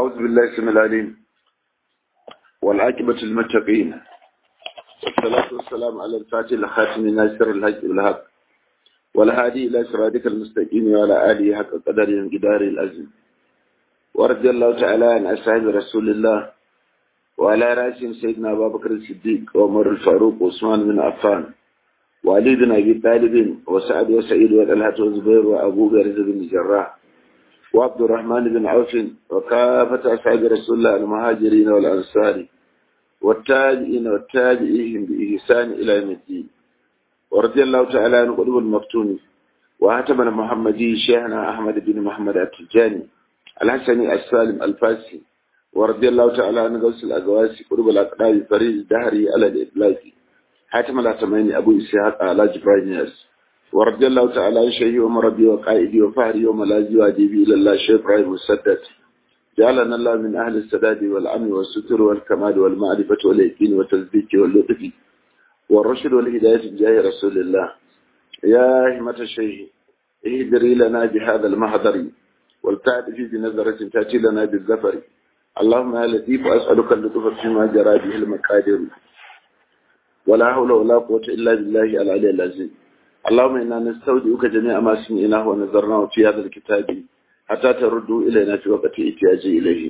أعوذ بالله السميع العليم والعاقبة للمتقين والصلاة والسلام على الفاتح الخاتم ناصر الحق بالحق والهادي إلى صراطك المستقيم وعلى آله حق قدر جدار الأزم ورضي الله تعالى عن أصحاب رسول الله وعلى رأسهم سيدنا أبا بكر الصديق وعمر الفاروق وعثمان بن عفان وعلي بن أبي طالب وسعد وسعيد وطلحة وزبير وأبو بكر بن الجراح وعبد الرحمن بن عوف وكافة أصحاب رسول الله المهاجرين والأنصار والتابعين والتابعين بإحسان إلى يوم الدين ورضي الله تعالى عن قلوب المفتون وهتم المحمدي شيخنا أحمد بن محمد التجاني الحسني السالم الفاسي ورضي الله تعالى عن غوث الأقواسي قلوب الأقراب فريد الدهري على الإطلاق حاتم الأتماني أبو إسحاق على جبرائيل ياس ورضي الله تعالى عن شيخي ومربي وقائدي وفهري وملاذي وأديبي إلى الله شيخ إبراهيم مسدد جعلنا الله من أهل السداد والأمن والستر والكمال والمعرفة واليقين والتصديق واللطف والرشد والهداية بجاه رسول الله يا همة الشيخ اهدري لنا بهذا المحضر والتعرفي بنظرة تأتي لنا بالزفر اللهم يا لطيف أسألك اللطف فيما جرى به المقادير ولا حول ولا قوة إلا بالله العلي العظيم اللهم إنا نستودعك جميع ما سمعناه ونظرناه في هذا الكتاب حتى تردوا إلينا في وقت احتياج إليه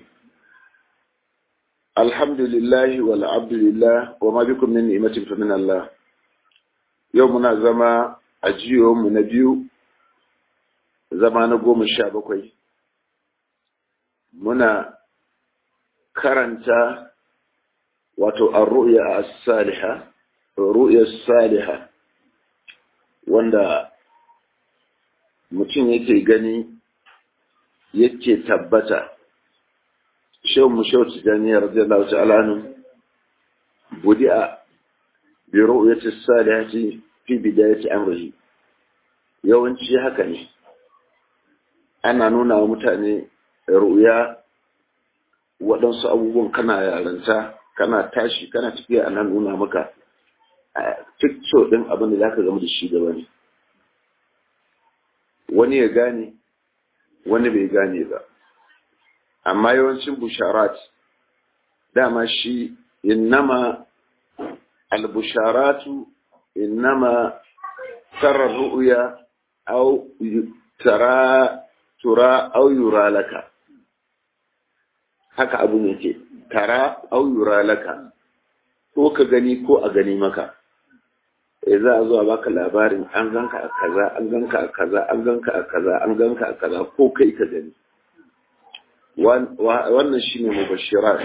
الحمد لله والعبد لله وما بكم من نعمة فمن الله يومنا زما أجيو من نبيو زمان قوم الشعبكوي منا karanta wato ar-ru'ya as-salihah ru'ya as-salihah wanda mutum yake gani yake tabbata shehu mu shehu tijani radiyallahu ta'ala anhu budi'a bi ru'yati as-salihati fi bidayati amrihi yawanci haka ne ana nuna wa mutane ru'ya waɗansu abubuwan kana yaranta kana tashi kana tafiya ana nuna maka picture ɗin abin da zaka gama da shi gaba ne wani ya gane wani bai gane ba amma yawancin busharat dama shi innama albusharatu innama tara ru'ya au tara tura au yura laka haka abu ne ke tara au yura laka ko ka gani ko a gani maka eh za a zo a baka labarin an ganka a kaza an ganka a kaza an ganka a kaza an ganka a kaza ko kai ka gani wannan shine mubashirat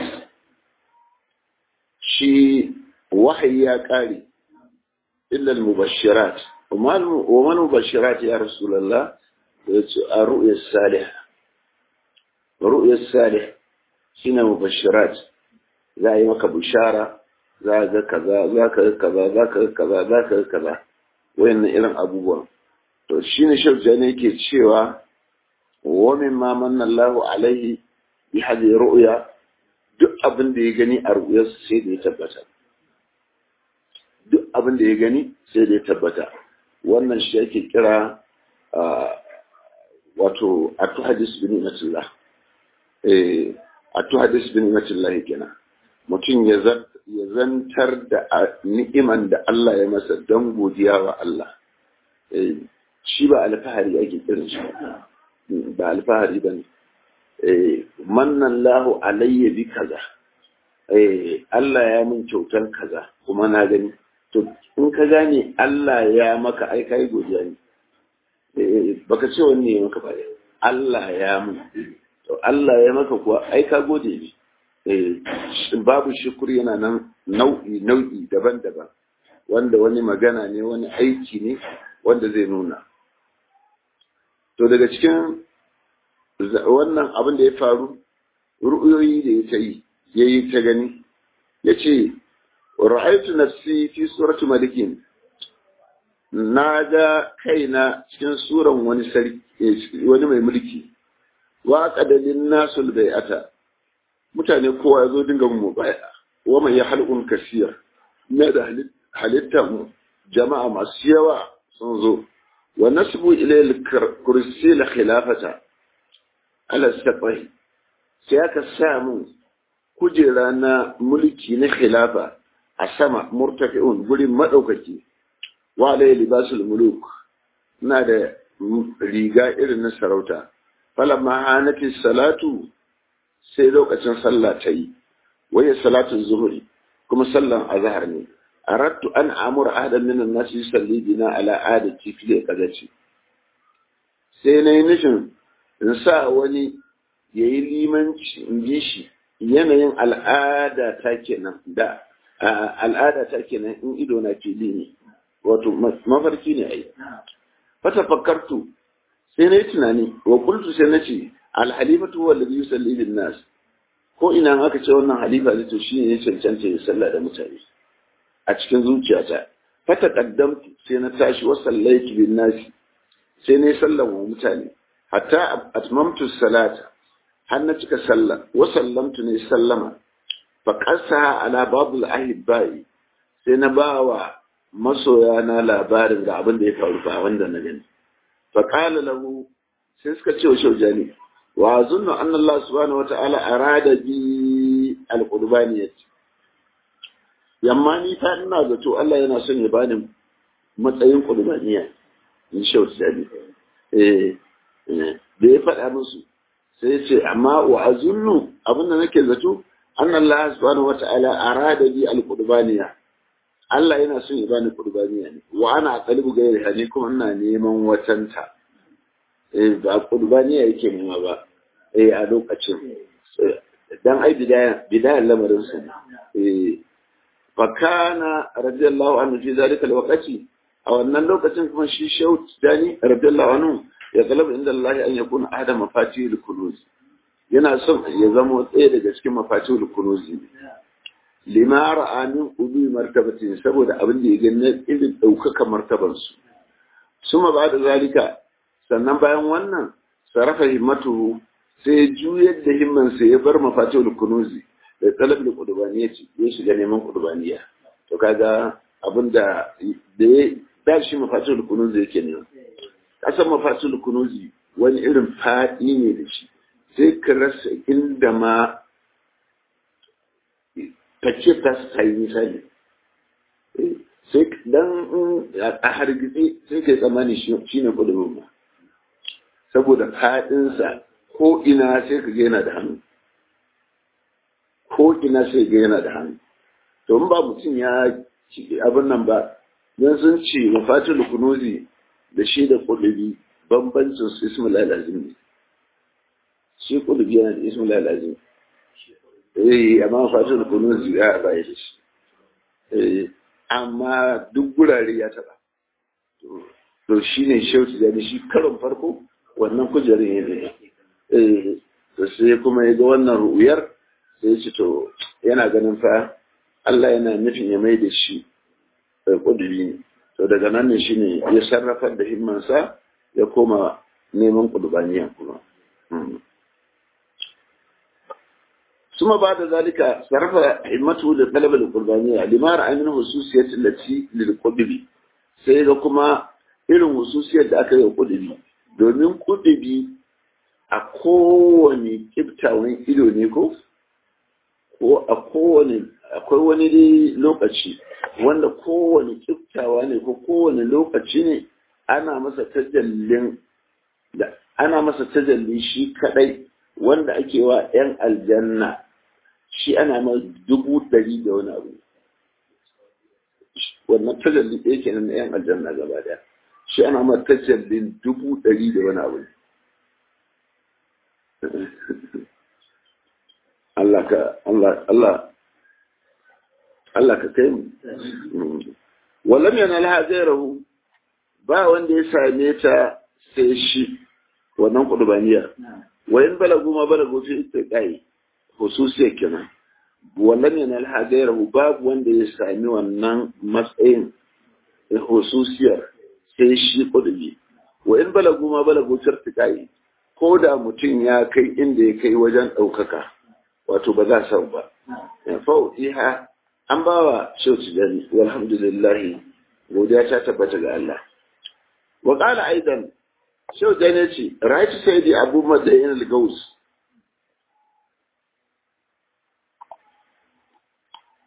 shi wahayi ya kare illa al-mubashirat wa man mubashirat ya rasulullah yace ar-ru'ya salih ru'ya salih shine mubashirat za a yi maka bishara za ga kaza za ka ga kaza za ka ga kaza za ka ga kaza wayannan irin abubuwan to shine shirja ne yake cewa wa mimma manna Allahu alaihi bi hadhihi ru'ya duk abin da ya gani a ru'yarsa sai da ya tabbata duk abin da ya gani sai da ya tabbata wannan shi ake kira wato atu hadis bin ni'matillah eh atu hadis bin ni'matillah kenan mutum ya zantar da ni'iman da Allah ya masa don godiya wa Allah. Shi ba alfahari ake kiran shi ba alfahari ba ne. Mannan lahu alayya bi kaza. Allah ya min kyautar kaza kuma na gani. To, in ka gane Allah ya maka ai kai godiya ne. Baka ce wanne ya maka ba Allah ya min. To, Allah ya maka kuwa ai ka gode ne. babu shukur yana nan nau'i nau'i daban-daban wanda wani magana ne wani aiki ne wanda zai nuna to daga cikin wannan abin da ya faru ru'uyoyi da ya ta yi ya yi ta gani ya ce ra'aitu nafsi fi suratu malikin na ga kaina cikin suran wani sarki wani mai mulki wa qadalin nasul bai'ata mutane kowa ya zo dinga mu baya wa mai halqun kasir na da halitta mu jama'a masu yawa sun zo wa nasbu ilayil kursi la khilafata ala sabai sai aka sa mun kujera na mulki na khilafa a sama murtafi'un gurin madaukaki wa alayhi libasul muluk ina da riga irin na sarauta falamma hanati salatu sai lokacin sallah ta yi waye salatun zuhuri kuma sallan azhar ne aradtu an amura ahadan min an-nas yusalli bina ala adati fi qadati sai nayi nufin in sa wani yayi limanci in bi shi yanayin al'ada ta kenan da al'ada ta kenan in ido na fili ne wato mafarki ne ai fata fakkartu sai na yi tunani wa kultu sai na ce alhalifatu huwa alladhi yusalli bin nas ko ina aka ce wannan halifa ne to shine ya cancanta ya sallah da mutane a cikin zuciyata fata qaddamtu sai na tashi wa sallaitu bin nas sai na yi sallah wa mutane hatta atmamtu salata har na cika sallah wa sallamtu ne sallama fa qasaha ala babul ahibbai sai na bawa masoya na labarin ga abin da ya faru ba wanda na gani fa qala lahu sai suka ce wa shaujani wa azunnu anna Allah subhanahu wata'ala arada bi al-qurbaniyat yamma ni ta ina zato Allah yana son ya bani matsayin qurbaniya in shaujani eh da ya faɗa musu sai ya ce amma wa azunnu abinda nake zato anna Allah subhanahu wata'ala arada bi al-qurbaniya Allah yana son ya bani qurbaniya ne wa ana qalbu gairi hani kuma ina neman watanta eh ba qurbaniya yake nema ba eh a lokacin dan ai bidaya bidaya lamarin su eh fa kana radiyallahu anhu fi zalika alwaqti a wannan lokacin kuma shi shaut dani radiyallahu anhu ya talaba inda Allah an yakuna ahada mafatihul kunuz yana son ya zama tsaye daga cikin mafatihul kunuz lima ra'a min ubi martabatin saboda abin da ya gani irin ɗaukaka martabansu suma ba da zalika sannan bayan wannan sarrafa himmatu sai juyar da himmansa ya bar mafatihul kunuzi da talab da qudbaniya ce ya shiga neman qudbaniya to kaga abin da da ya da shi mafatihul kunuzi yake ne kasan mafatihul kunuzi wani irin fadi ne da shi sai ka rasa inda ma ka ce ta su yi misali sai dan a hargitsi sai kai tsammani shi ne kudurin ba saboda faɗinsa ko ina sai ka yana da hannu ko ina sai ga yana da hannu to in ba mutum ya abin nan ba don sun ce mafatul kunuzi da shi da kudubi bambancin su ismul lazim ne shi kudubi yana da ismul lazim eh amma fatul kunuz ya bai da shi eh amma duk gurare ya taba to shine shauti da shi karon farko wannan kujerin ne eh to sai kuma ya ga wannan ru'uyar sai ya ce to yana ganin fa Allah yana nufin ya mai da shi kudubi ne to daga nan ne shine ya sarrafa da himmansa ya koma neman kudubaniya kuma ثم بعد ذلك صرف همته لطلب القربانية لما رأى من خصوصية التي للقدب sai ga kuma irin hususiyar da aka yi wa kudubi domin kudubi a kowane kiftawan ido ne ko ko a kowane akwai wani dai lokaci wanda kowane kiftawa ne ko kowane lokaci ne ana masa tajallin da ana masa tajalli shi kadai wanda ake wa 'yan aljanna shi ana ma dubu ɗari da wani abu wannan tajalli ɗaya kenan na 'yan aljanna gaba daya shi ana ma tajallin dubu ɗari da wani abu Allah ka Allah Allah Allah ka kai mu wallam yana laha gairahu ba wanda ya same ta sai shi wannan kudubaniya wayan balagu ma balagu fi istiqai hususiyar kenan wallan yana laha gairahu babu wanda ya sami wannan matsayin hususiyar sai shi kudubi wayan balagu ma balagu fi istiqai ko da mutum ya kai inda ya kai wajen ɗaukaka wato ba za sau ba fa'u'iha an ba wa shauci jani walhamdulillah godiya ta tabbata ga Allah wa qala aidan shau jani ce right sai di abu madayin al-gaus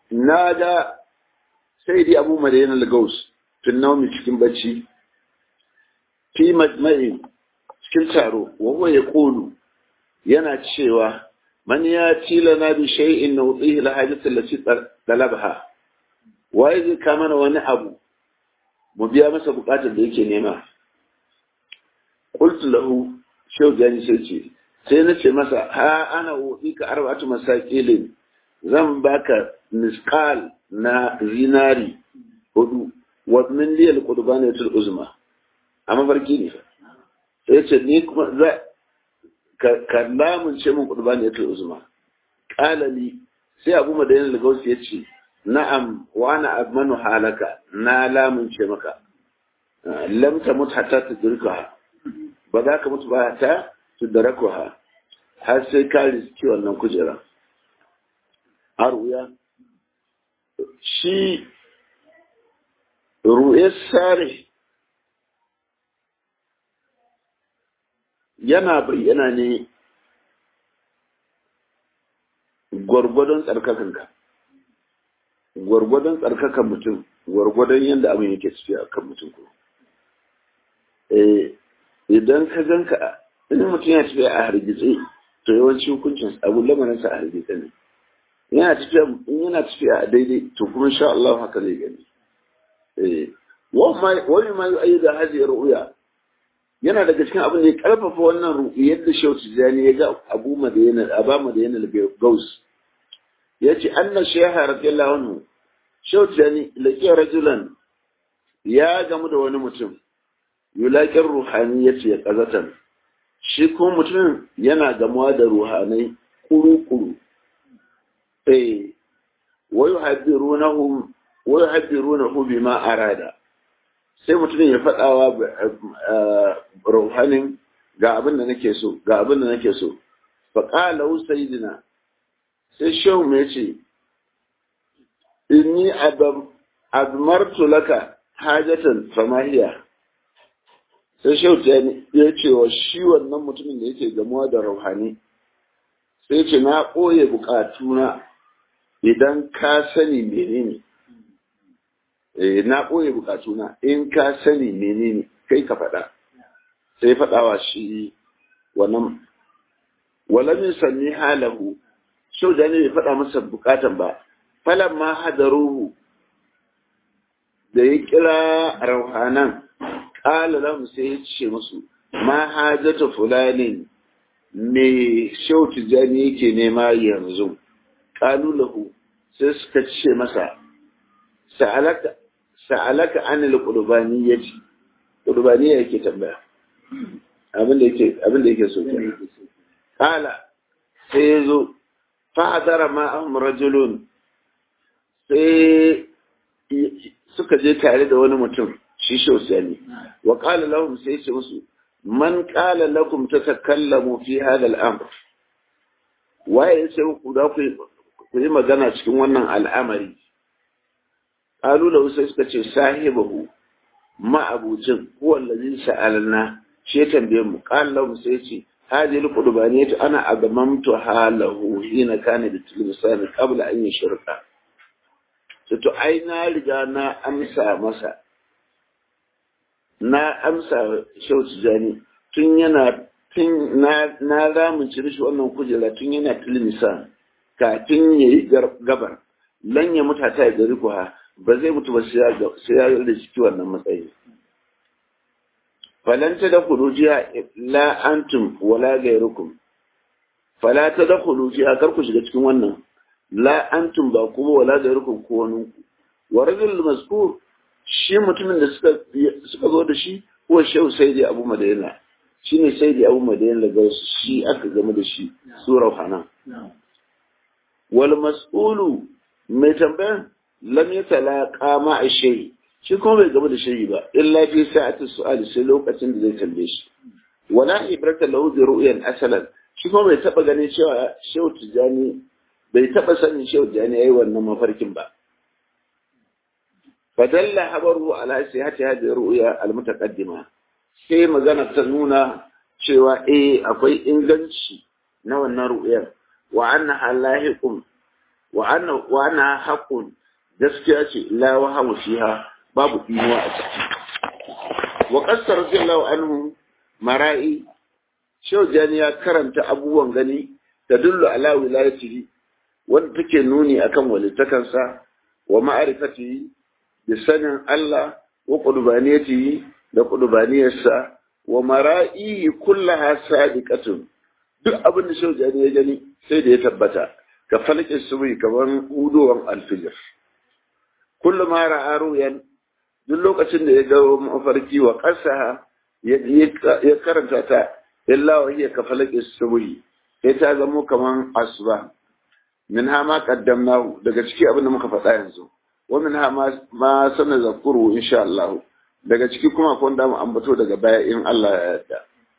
na ga sai dai abu madayin lagos tun naumi cikin bacci fi majma'i cikin taro wawa ya kolu yana cewa man ya tila na bi shay'in na wutsihi la hajjata lati talabha waye zai kama na wani abu mu biya masa bukatar da yake nema qultu lahu shehu jani sai ce sai na ce masa ha ana wutsika arba'atu masakilin zan baka miskal na zinari hudu wa min liyal qudbanatul uzma a mafarki ne sai ce ni kuma za ka lamun ce min qudbanatul uzma qala li sai abu madayin lagos ya ce na'am wa ana admanu halaka na lamun ce maka lam tamut hatta tudrikaha ba za ka mutu ba ta tudrakuha har sai ka riski wannan kujera har wuya shi ru'e sare yana bayyana ne gwargwadon tsarkakanka gwargwadon tsarkakan mutum gwargwadon yadda abin yake tafiya kan mutum ko idan ka ganka in mutum ya tafiya a hargitse to yawanci hukuncin abu lamarinsa a hargitse ne yana tafiya in yana tafiya a daidai to kuma insha Allah haka zai gani eh wani ma yi da hajiyar ru'ya yana daga cikin abin da ya karfafa wannan ru'yar da Shehu Tijani ya ga Abu Madina Aba Madina Gaus yace anna shaykha radiyallahu anhu Shehu Tijani laqiya rajulan ya gamu da wani mutum yulaqir ruhaniyati ya qazatan shi ko mutumin yana gamuwa da ruhanai kuru-kuru eh wayuhaddirunahu wayuhaddirunahu bima arada sai mutumin ya faɗawa ruhanin ga abin da nake so ga abin da nake so fa qala sayyidina sai shehu mai ce inni admartu laka hajatan famahiya sai shehu ya ce wa shi wannan mutumin da yake gamuwa da rauhani sai ce na ɓoye bukatuna idan ka sani menene eh na ɓoye bukatuna in ka sani menene kai ka faɗa sai faɗawa shi wannan walamin sanni halahu shau da ne bai faɗa masa bukatan ba falan ma hadaruhu da ya kira rauhanan ƙala lahum sai ya ce musu ma hajata fulanin me shau tijjani yake nema yanzu ƙalu lahu sai suka ce masa sa'alaka anil qurbaniyati qurbaniya yake tambaya abin da yake abin da yake so kenan qala sai yazo fa hadara ma ahum rajulun sai suka je tare da wani mutum shi shausani wa qala lahum sai ce musu man qala lakum tatakallamu fi hadha al-amr waye yace ku da ku yi magana cikin wannan al'amari qalu lahu sai suka ce sahibahu ma abucin huwa allazi sa'alna shi ya tambaye mu qala lahu sai ce hadhihi al-qurbaniyatu ana agamamtu halahu hina kana bi tilmisani qabla an yushrika to ai na riga na amsa masa na amsa shautu jani tun yana tun na na ramunci rishi wannan kujera tun yana tilmisa kafin ya yi gabar lan ya mutu ta ya gari kuwa ba zai mutu ba sai ya da ciki wannan matsayi falan ta da jiya la antum wala gairukum fala ta da jiya kar ku shiga cikin wannan la antum ba kuma wala gairukum ko wani ku wa rajul mazkur shi mutumin da suka suka zo da shi ko shehu sayyidi abu madina shine sayyidi abu madina daga shi aka game da shi sura hana wal mas'ulu mai tambayan lam yatalaqa ma shay shi kuma bai game da shi ba illa fi sa'ati su'ali sai lokacin da zai tambaye shi wala ibrata lahu bi ru'yan asalan shi kuma bai taba ganin cewa shehu tijani bai taba sanin shehu tijani yayi wannan mafarkin ba فدل خبره على صحة هذه الرؤيا المتقدمة sai magana ta nuna cewa eh akwai inganci na wannan ru'yar wa annaha lahiqun wa anna wa anna haqqun gaskiya ce la wahamu fiha babu dinuwa a ciki wa qassar radiyallahu anhu mara'i shaujani ya karanta abubuwan gani da dullu ala wilayatihi wanda take nuni akan walittakansa wa ma'arifatihi da sanin Allah wa qurbaniyatihi da qurbaniyarsa wa mara'i kullaha sadiqatun duk abin da shaujani ya gani sai da ya tabbata ka falke subi kaman hudowan alfijir kullu ma ra'a ruyan duk lokacin da ya ga mafarki wa qasaha ya karanta ta illa wa hiya ka falke subi sai ta zamo kaman asuba min ha ma qaddamnahu daga ciki abin da muka faɗa yanzu wa min ha ma sana zakuru insha Allah daga ciki kuma akwai wanda mu ambato daga baya in Allah ya yarda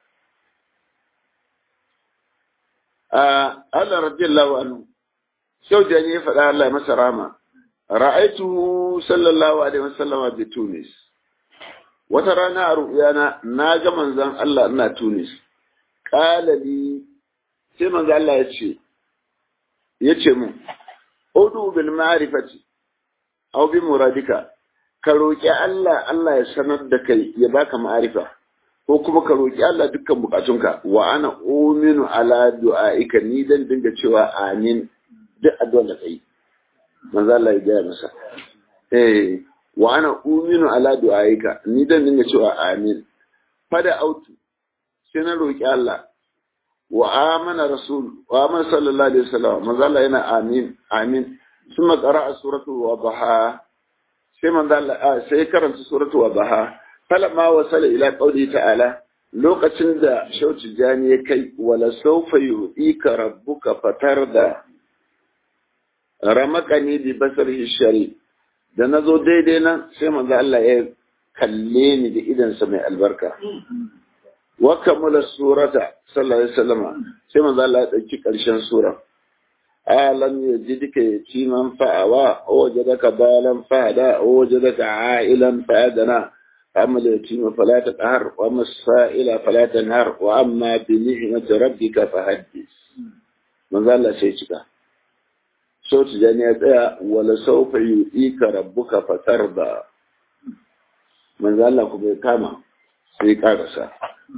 a Allah radiyallahu anhu sau da ya faɗa Allah ya masa rama ra'aitu sallallahu alaihi wasallama bi Tunis wata rana a ru'yana na ga manzon Allah ina Tunis qala li sai manzon Allah ya ce ya ce mu udu bil ma'rifati aw bi muradika ka roki Allah Allah ya sanar da kai ya baka ma'arifa ko kuma ka roki Allah dukkan bukatunka wa ana uminu ala du'aika ni dan dinga cewa amin duk addu'ar da kai manzo Allah ya gaya masa eh wa ana uminu ala du'aika ni dan dinga cewa amin fada autu sai na roki Allah wa amana rasul wa amana sallallahu alaihi wasallam manzo Allah yana amin amin summa qara'a suratu wadha sai manzo Allah sai karanta suratu wadha falamma wasala ila qawli ta'ala lokacin da shauci jani ya kai wala sawfa yu'ika rabbuka fatarda ramakani bi basarihi shari da nazo daidai nan sai manzo Allah ya kalle ni da idansa mai albarka wa kamala surata sallallahu alaihi wasallam sai manzo Allah ya dauki karshen sura alam yajidka yatiman fa'awa wajadaka balan fa'ada wajadaka a'ilan fa'adana amma yatima fala taqhar wa amma sa'ila fala tanhar wa amma bi ni'mati rabbika fahaddis manzo Allah sai cika so tijani ya tsaya wala sawfa yu'ika rabbuka fatarda manzo Allah kuma ya kama sai karasa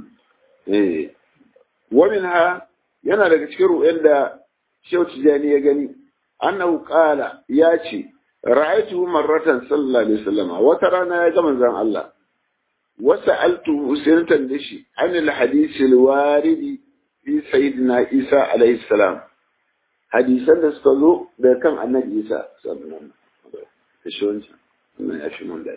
ومنها yana daga cikin ru'yan da Shehu Tijani ya gani annahu qala ya ce ra'aytu marratan sallallahu alaihi wasallam wata rana ya ga manzon Allah wa sa'altu sirtan dashi an al-hadith al-warid fi sayyidina Isa alaihi salam hadisan da suka zo daga kan annabi Isa sallallahu alaihi wasallam shi ya shi mun dadi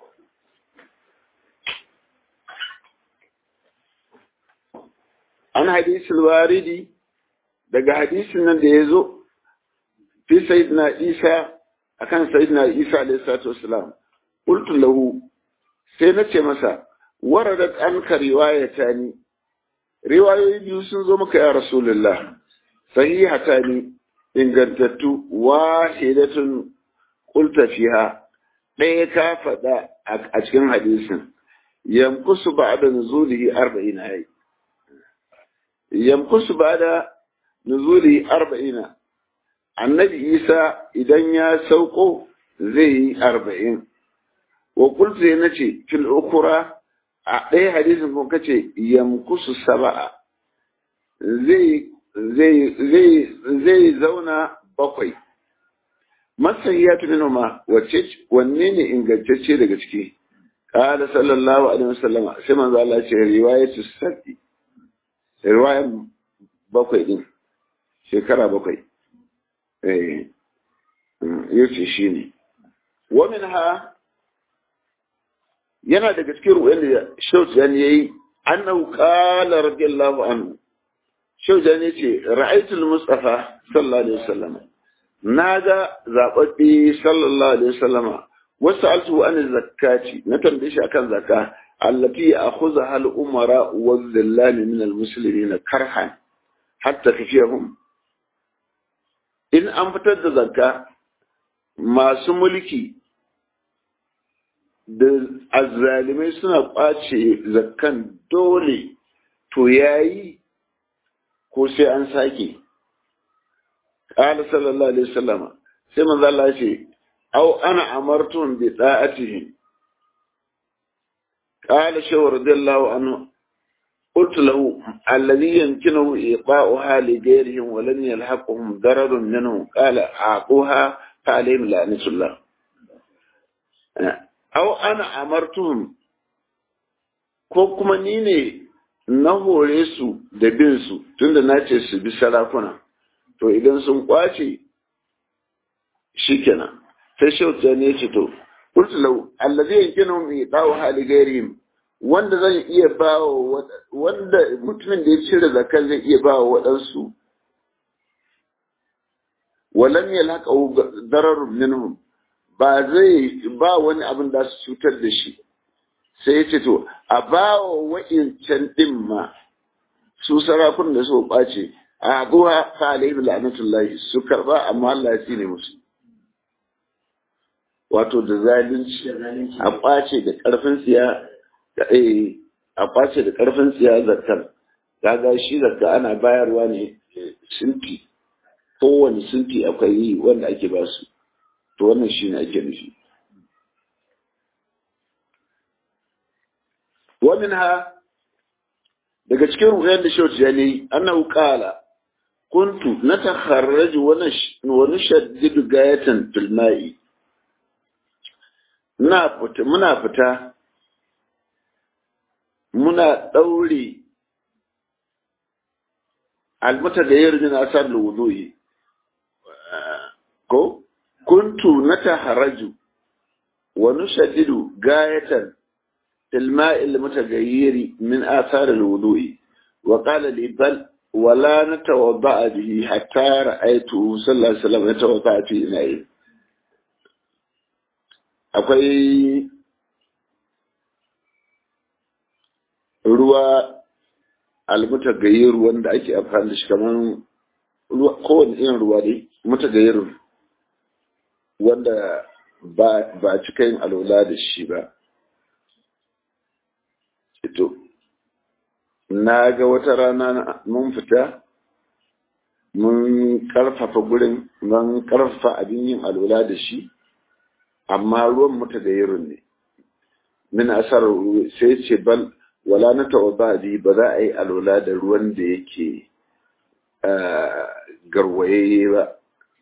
an hadisul waridi daga hadisin nan da ya zo fi sayyidina isa akan sayyidina isa alayhi salatu wassalam qultu lahu sai na ce masa waradat anka riwayatani riwayoyi biyu sun zo maka ya rasulullah sahihatani ingantattu wahidatun qulta fiha ɗaya ka faɗa a cikin hadisin yamkusu ba'da nuzulihi arba'ina yayi yamkusu ba da nuzuli arba'ina annabi isa idan ya sauko zai yi arba'in wa kultu ya nace fil ukura a ɗaya hadisin kuma kace yamkusu saba'a zai zai zai zai zauna bakwai masahiyatu minhuma wacce wanne ne ingantacce daga ciki qala sallallahu alaihi wasallama sai manzo Allah ya ce riwayatu sabbi riwayan bakwai din shekara bakwai eh yace shi ne wamin ha yana daga cikin ruwan da shaujan ya yi annahu qala radiyallahu anhu shaujan ya ce ra'aytul mustafa sallallahu alaihi wasallam naga zababbi sallallahu alaihi wasallama wasu altu an zakati na tambaye shi akan zakka التي يأخذها الأمراء والذلال من المسلمين كرها حتى كفيهم إن أنفتد ذكا ما سملكي da azzalimai suna ƙwace zakkan dole to yayi ko sai an sake qala sallallahu alaihi wasallam sai manzo Allah ya ce aw ana amartum bi da'atihi qala shaw radiyallahu anhu قلت له الذي يمكنه إيقاؤها لغيرهم ولم يلحقهم ضرر منه قال أعطوها فعليهم لعنة الله أو أنا أمرتهم ko kuma ni ne na hore su da bin su tunda na ce su bi sarakuna to idan sun kwace shikenan sai shauta ne ce to qultu law allazi yankinu mi dawo hali gairihim wanda zan iya ba wanda mutumin da ya cire zakar zai iya ba wa waɗansu walam yalhaqa dararun minhum ba zai ba wani abin da su cutar da shi sai ya ce to a ba wa wa'incan ɗin ma su sarakun da su ɓace a abuwa fa alaihi la'natullahi su karba amma Allah ya tsine musu wato da zalunci a ɓace da ƙarfin tsiya a ɓace da ƙarfin tsiya zakar kaga shi zakka ana bayarwa ne sinti kowane sinti akwai yi wanda ake ba su to wannan shi ne ake nufi ومنها daga cikin ruhayar da shauci ya ne annahu qala kuntu natakharraju wa nushaddidu gayatan fil ma'i muna fita muna fita muna daure almutagayyir min asar alwudu'i ko kuntu natakharraju wa nushaddidu gayatan الماء المتغير من آثار الوضوء وقال لي بل ولا نتوضأ به حتى رأيته صلى الله عليه وسلم يتوضأ في إناء akwai ruwa almutagayyir wanda ake amfani da shi kamar ruwa kowane irin ruwa dai mutagayyir wanda ba ba cika yin alwala da shi ba to na ga wata rana mun fita mun karfafa gurin mun karfafa abin yin alwala da shi amma ruwan muta da yirin ne min asar sai ce bal wala na tawaba bi ba za a yi alwala da ruwan da yake garwaye ba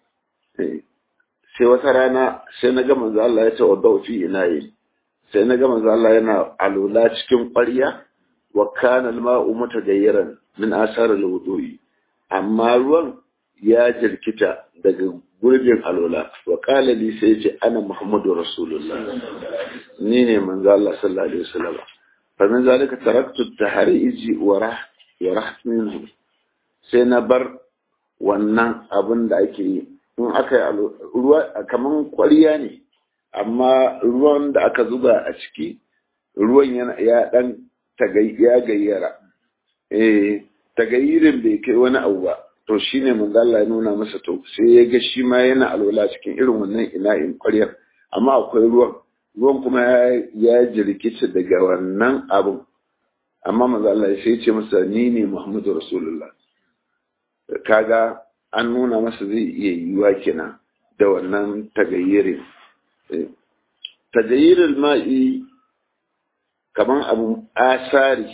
sai wata rana sai na ga manzo Allah ya tawadda fi ina yi sai na gama Allah yana alula cikin ƙwarya wa kana al-ma'u mutagayyiran min asar al-wudu'i amma ruwan ya jirkita daga gurbin alula wa qala li sai ce ana muhammadu rasulullah ni ne manzo Allah sallallahu alaihi wasallam fa min zalika taraktu at-tahriji wa rah wa raht minhu sai na bar wannan abin da ake yi in aka yi ruwa kaman ƙwarya ne amma ruwan da aka zuba a ciki ruwan yana ya dan ya gayyara eh tagayirin bai kai wani abu ba to shine manzo Allah ya nuna masa to sai ya ga shi ma yana alwala cikin irin wannan ina'in ƙwaryar amma akwai ruwan ruwan kuma ya jirkice daga wannan abun amma manzo Allah sai ya ce masa ni ne Muhammadu Rasulullah kaga an nuna masa zai iya yiwa kenan da wannan tagayirin tagayirin ma'i kaman abu asari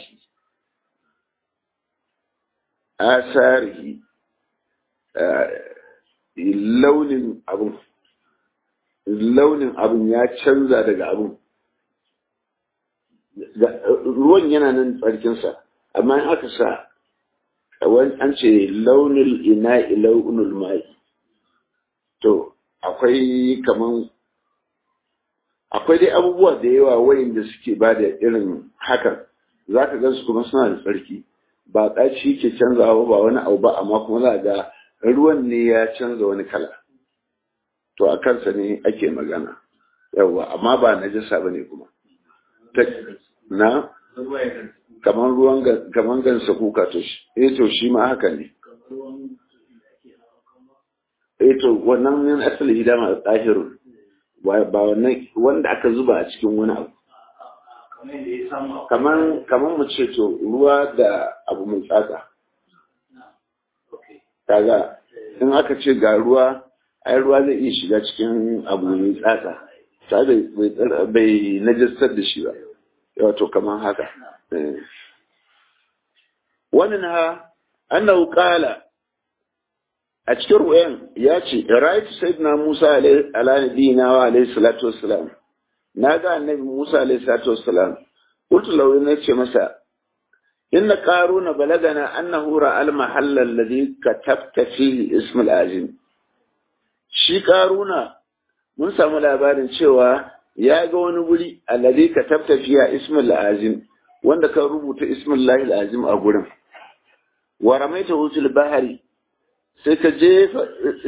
asari launin abun launin abun ya canza daga abun ruwan yana nan tsarkinsa amma in aka sa an ce launin ina launin mai to akwai kaman akwai dai abubuwa da yawa wayanda suke ba da irin hakan za ka gansu kuma suna da tsarki ba ɗaci ke canzawa ba wani abu ba amma kuma za ga ruwan ne ya canza wani kala to a kansa ne ake magana yawa amma ba na jasa ba ne kuma na kamar ruwan kamar gansa kuka to shi eh to shi ma haka ne eh to wannan min asali hidama tsahirun ba wannan wanda aka zuba a cikin wani abu kamar kamar mu ce to ruwa da abu mai tsatsa kaga in aka ce ga ruwa ai ruwa zai iya shiga cikin abu mai tsatsa ta bai najastar da shi ba wato kamar haka wannan ha annahu qala a cikin ruwayan ya ce ra'aytu sayyidina Musa ala nabiyina wa alayhi salatu wassalam naga annabi Musa alayhi salatu wassalam qultu lahu ne ce masa inna qaruna balagana annahu ra'a al-mahalla alladhi katabta fihi ism al-azim shi qaruna mun samu labarin cewa ya ga wani guri alladhi katabta fiha ism al-azim wanda ka rubuta ismullahi al-azim a gurin wa ramaita wutul bahari sai ka jefa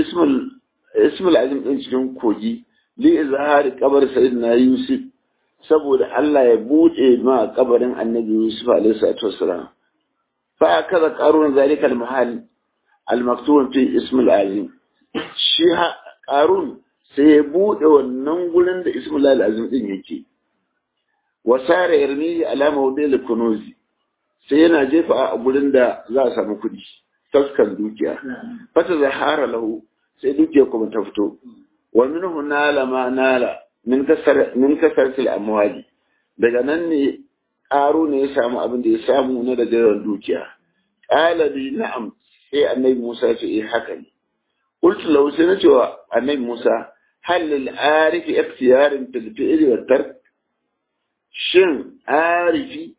ismul azim din cikin kogi li izhari kabar sayyidina yusuf saboda Allah ya bude ma kabarin annabi yusuf alaihi salatu wassalam fa kaza qarun zalika al mahal al maktub fi ismul azim shi qarun sai ya bude wannan gurin da ismul azim din yake wasara yarmi ala mawdil kunuzi sai yana jefa a gurin da za a samu kuɗi taskan dukiya fata zahara lahu sai dukiya kuma ta fito wa minhu nala ma nala min kasar min kasartil amwali daga nan ne ƙaro ne ya samu abin da ya samu na daga yawan dukiya qala bi na'am sai annabi Musa ya ce eh haka ne qultu lahu sai na ce wa annabi Musa hal lil arifi ikhtiyarin fil fi'li wa tark shin arifi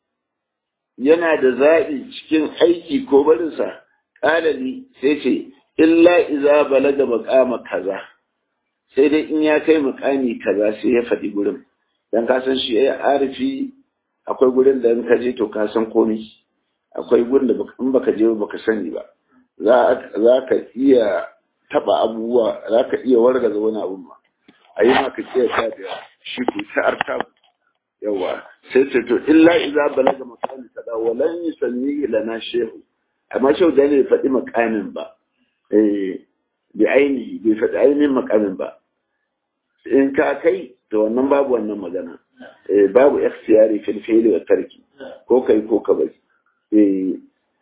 yana da zaɓi cikin aiki ko barinsa ƙalali sai ce illa iza balaga makama kaza sai dai in ya kai makami kaza sai ya faɗi gurin dan ka san shi ya arifi akwai gurin da in ka je to ka san komai akwai gurin da in baka je baka sani ba za ka iya taba abubuwa za ka iya wargaza wani abu ma a yi maka kiyata da shi ku ta artabu yawa sai ce to illa iza balaga makami kaza walan yusanni lana shehu amma shehu da ne faɗi makamin ba eh bi ainihi bai faɗi ainihin makamin ba in ka kai to wannan babu wannan magana eh babu ikhtiyari fil fi'li wa tarki ko kai ko ka bari eh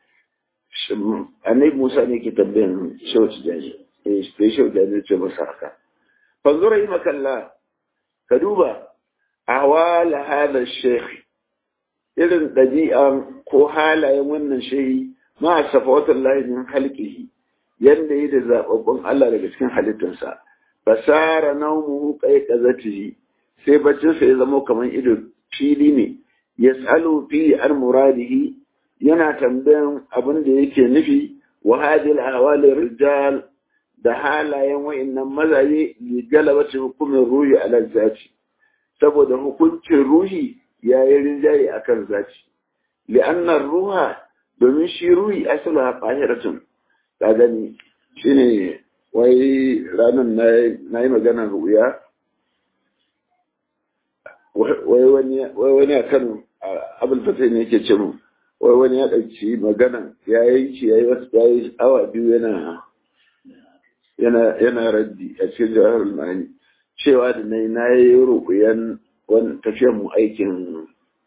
annabi Musa ne ke tambayan shehu tijani eh sai shehu da ne ce masa haka fanzura yi makalla ka duba awala hada sheikh irin ɗabi'an ko halayen wannan shehi ma a safawatan layin halkihi yadda yi da zaɓaɓɓun Allah daga cikin halittarsa basara naumuhu kai kazatihi sai baccinsa ya zama kamar ido fili ne ya tsalo fi an muradihi yana tambayan abin da yake nufi wa hadil ahwali rijal da halayen wa'annan mazaje li galabati hukumin ruhi ala zati saboda hukuncin ruhi ya yi rinjaye a kan zaci. Li'annar ruha domin shi ruhi asali a fahiratun, ta gani shi ne wai ranar na yi maganar ruya, wai wani a kan abulfatai ne yake ce mu, wai wani ya ɗauki magana ya yanki ya yi wasu ya yi awa biyu yana yana raddi a cikin jawahar ma'ani cewa da na yi na yi rukuyan wani tafiyar mu aikin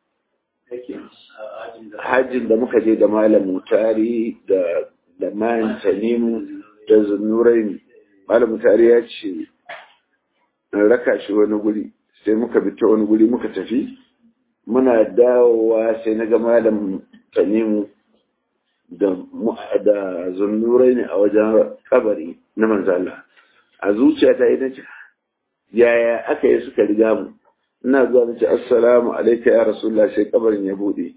hajjin da muka je da malam mutari da da mayan tanimu da zunurai malam mutari ya ce raka shi wani guri sai muka bi ta wani guri muka tafi muna dawowa sai na ga malam tanimu da da zunurai ne a wajen kabari na manzala a zuciya ta yi na ce yaya aka yi suka riga mu ina zuwa na ce assalamu alaika ya rasulullah sai kabarin ya bude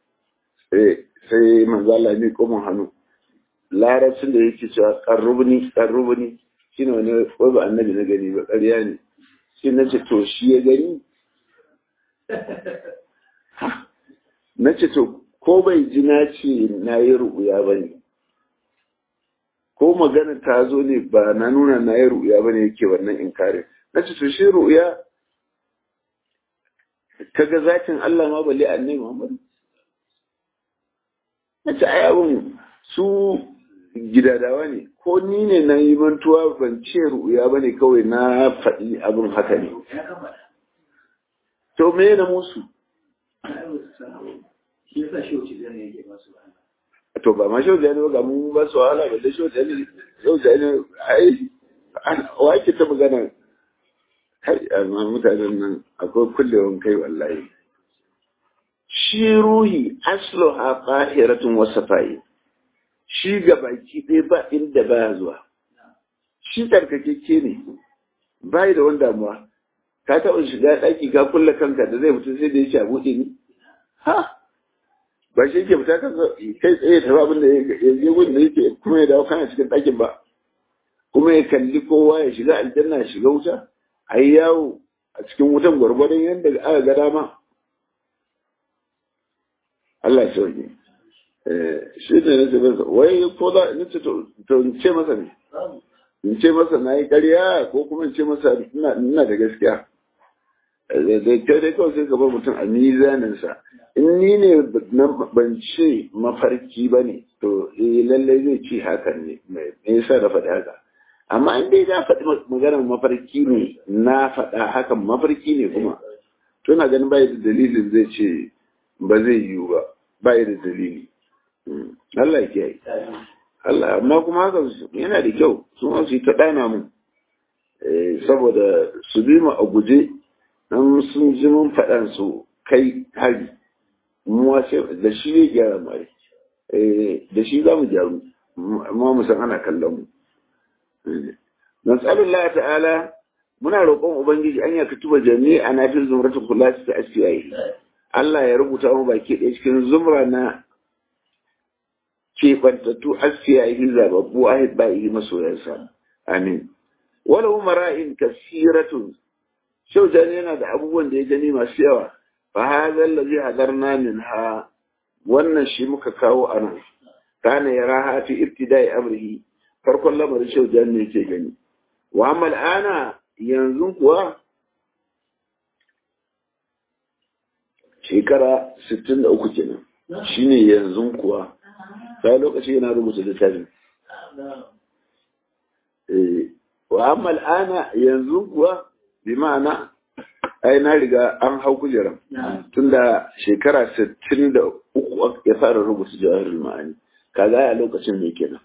sai manzala ne kuma hannu larabcin da yake cewa karrubni karrubni shine wani wai ba annabi na gani ba ƙarya ne shi na ce to shi ya gani na ce to ko bai ji na ce na yi ru'uya ba ne ko magana ta zo ne ba na nuna na yi ru'uya ba ne yake wannan inkarin na ce to shi ru'uya kaga zakin Allah ma balle annabi Muhammad na ce ai abun su gidadawa ne ko ni ne na yi mantuwa ban ce ru'uya ba ne kawai na faɗi abin haka ne to me na musu to ba ma shau jani ga mu ba su wahala ba da shau jani shau jani ai wa ke ta magana kai amma mutanen nan akwai kullewan kai wallahi shi ruhi aslo ha fahiratun wasa fa'i shi ga baki ɗaya ba inda baya zuwa shi tsarkakeke ne bai da wani damuwa ka taɓa shiga ɗaki ka kulle kanka da zai fita sai da ya ce a buɗe ni ha ba shi ke fita kanka kai tsaye ta abin da ya je gudun da yake kuma ya dawo kana cikin ɗakin ba kuma ya kalli kowa ya shiga aljanna ya shiga wuta a yi yawo a cikin wutan gwargwadon yadda aka ga dama Allah ya sauke shi ne na ce masa wai ko za in ce to in ce masa ne in ce masa na yi ƙarya ko kuma in ce masa ina da gaskiya da kyau dai kawai sai gaba mutum a mizaninsa in ni ne ban ce mafarki ba ne to eh lallai zai ce hakan ne me yasa da faɗi haka amma in dai na faɗi maganar mafarki ne na faɗa hakan mafarki ne kuma to na ganin bai da dalilin zai ce ba zai yiwu ba bai da dalili Allah ya kiyaye Allah amma kuma haka yana da kyau su ma su yi ta ɗana mu saboda su bi mu a guje dan sun ji mun faɗan su kai hari mu da shi ya gyara mare da shi za mu gyaru amma mu san ana kallon mu nasalullah ta'ala muna roƙon ubangiji an ya katuba jami'a na fi zumratul khulasi ta asfiyayi Allah ya rubuta mu baki ɗaya cikin zumra na keɓantattu asfiyayi zababbu ahid ba'i masoyansa amin wala umara'in kasiratun shau jani yana da abubuwan da ya gani masu yawa fa hadha allazi hadarna minha wannan shi muka kawo a nan kana yaraha fi ibtida'i amrihi farkon lamarin shau jani ne yake gani wa amma al'ana yanzu kuwa shekara 63 kenan shine yanzu kuwa sai lokaci yana rubuta littafin eh wa amma al'ana yanzu kuwa bi ma'ana ai na riga an hau kujeran tunda shekara 63 ya fara rubuta jawahirul ma'ani kaga a lokacin ne kenan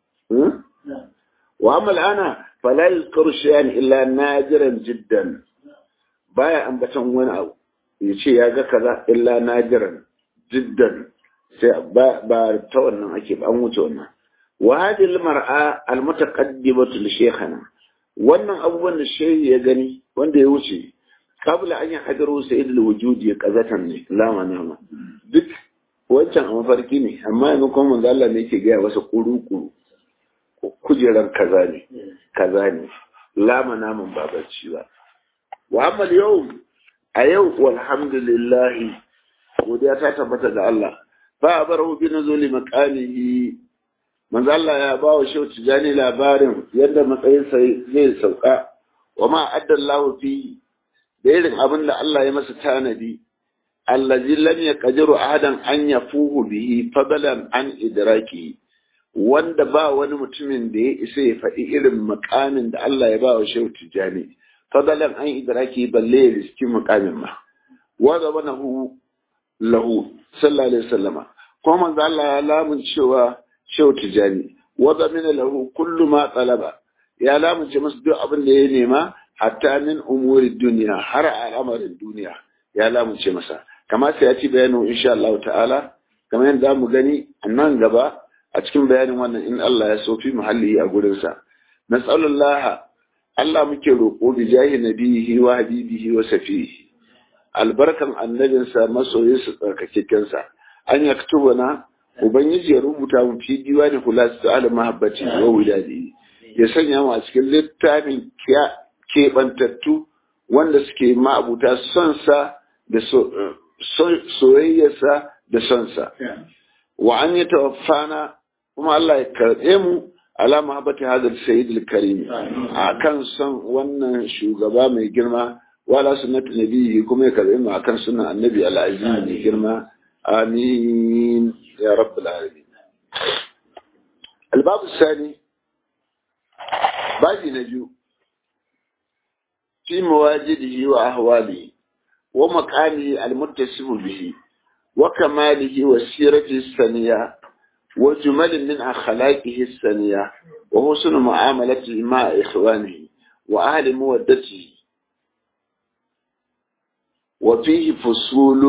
wa amma al'ana fala yuzkaru shay'an illa najiran jiddan baya ambatan wani abu ya ce ya ga kaza illa najiran jiddan sai ba ba ta wannan ake ba an wuce wannan wa hadhihi al-mar'a al-mutaqaddimatu li shaykhana wannan abubuwan da shehi ya gani wanda ya wuce kabla an yi hadaru sayyid al-wujud ya kazatan ne lama nama duk wancan a mafarki ne amma yanzu kuma manzo Allah ne yake gaya masa kuru-kuru kujerar kaza ne kaza ne lama naman ba bacci ba wa amma yau a yau walhamdulillah godiya ta tabbata ga Allah fa barahu bi nuzuli maqamihi manzo Allah ya ba wa shehu tijani labarin yadda matsayinsa zai sauka wa ma addallahu fi da irin abin da Allah ya masa tanadi allazi lam yaqdiru ahadan an yafuhu bihi fadalan an idraki wanda ba wani mutumin da ya isa ya faɗi irin makamin da Allah ya ba wa shehu tijani fadalan an idraki balle ya riski makamin ma wa zabanahu lahu sallallahu alaihi wasallama kuma manzo Allah ya lamun cewa shehu tijani wadda mina lahu kullu ma talaba ya lamunce masa duk abin da ya nema hatta min umuri duniya har al'amarin duniya ya lamunce masa kamar sai ya ci bayanin insha Allah ta'ala kamar yadda mu gani a nan gaba a cikin bayanin wannan in Allah ya so fi muhalli a gurin sa nas'alullah Allah muke roƙo bi jahi nabihi wa habibihi wa safihi albarkan annabinsa masoyinsa tsarkakekensa an yaktubana Ubangiji ya rubuta mu fi diwani kula su ala mahabbati wa wuladi ya sanya mu a cikin littafin keɓantattu wanda suke ma'abuta sonsa da soyayyarsa da sonsa. Wa an yi tawaffana kuma Allah ya karɓe mu ala mahabbati hadar sayyid al-karim a kan son wannan shugaba mai girma wala sunnatu nabiyyi kuma ya karɓe mu akan sunan annabi al-aziz mai girma آمين يا رب العالمين الباب الثاني باقي نجو في مواجده وأهواله ومكانه المتصف به وكماله وسيرته الثانية وجمل من أخلاقه السنية وحسن معاملته مع إخوانه وأهل مودته وفيه فصول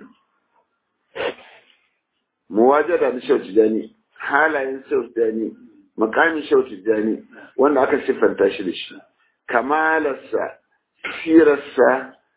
مواجدة لشوت جاني حالا شوت جاني مقام شوت جاني وانا aka siffanta shi da shi kamalarsa sirarsa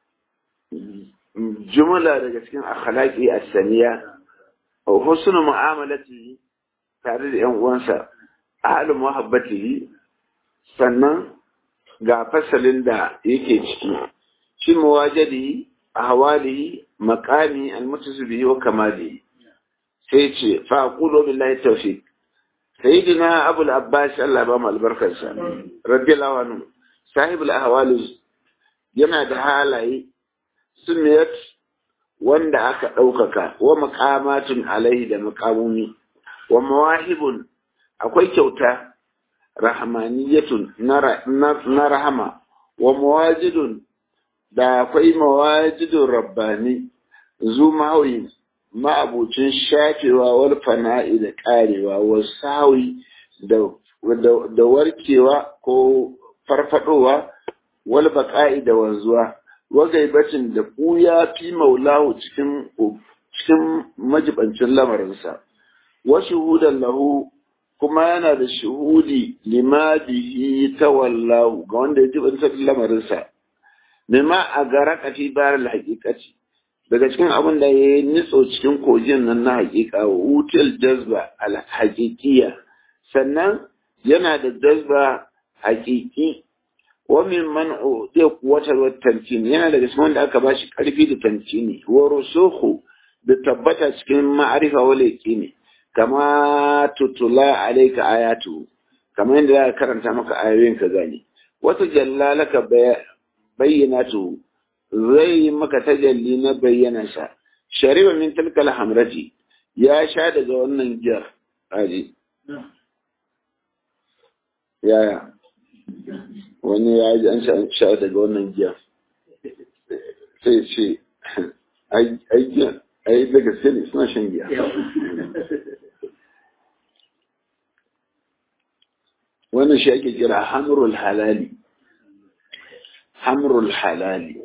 jumla daga cikin akhlaqi as-saniya wa husnu mu'amalatihi tare da yan uwansa ahlu muhabbatihi sannan ga fasalin da yake ciki shi muwajadi ahwalihi maqami almutasbihi wa kamalihi sai ce fa aqulu billahi tawfiq sayyidina abu al-abbas Allah ba mu albarkarsa radiyallahu anhu sahib al-ahwal yana da halaye sunniyat wanda aka ɗaukaka wa maqamatun alaihi da maqamumi wa mawahibun akwai kyauta rahmaniyatun na rahama wa mawajidun da akwai mawajidun rabbani zu mahawi ma'abucin shafewa wal fana'i da karewa wa sawi da warkewa ko farfadowa wal baqa'i da wanzuwa wa gaibacin da ɓuya fi maulahu cikin cikin majibancin lamarinsa wa shuhudan lahu kuma yana da shuhudi lima bihi tawallahu ga wanda ya jibanta lamarinsa mimma a gara kafi bayar haƙiƙaci daga cikin abin da ya yi nitso cikin kogin nan na haƙiƙa wa wutil jazba al haƙiƙiya sannan yana da jazba haƙiƙi wa min man udiya quwwatar wa tamkin yana daga cikin wanda aka bashi ƙarfi da tamkini wa rusukhu da tabbata cikin ma'arifa wal yaqini kama tutula alaika ayatu kamar yadda za ka karanta maka ayoyin ka gane wata jallalaka bayyanatu zai yi maka tajalli na bayyana sa shariba min tilkal hamrati ya sha daga wannan giyar aji yaya wani ya ji an sha daga wannan giyar sai ce ai giyar ai da gaske ne suna shan giya wannan shi ake kira hamrul halali hamrul halali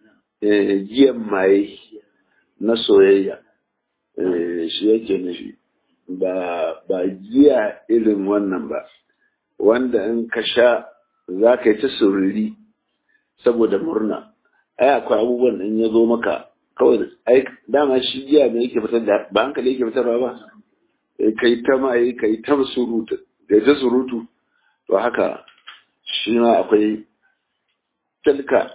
giyan maye na soyayya shi yake nufi ba ba giya irin wannan ba wanda in ka sha za ka yi ta sururi saboda murna ai akwai abubuwan in ya zo maka kawai ai dama shi giya ne yake fitar da ba hankali yake fitarwa ba kai ta maye kai ta surutu kai ta surutu to haka shi ma akwai tilka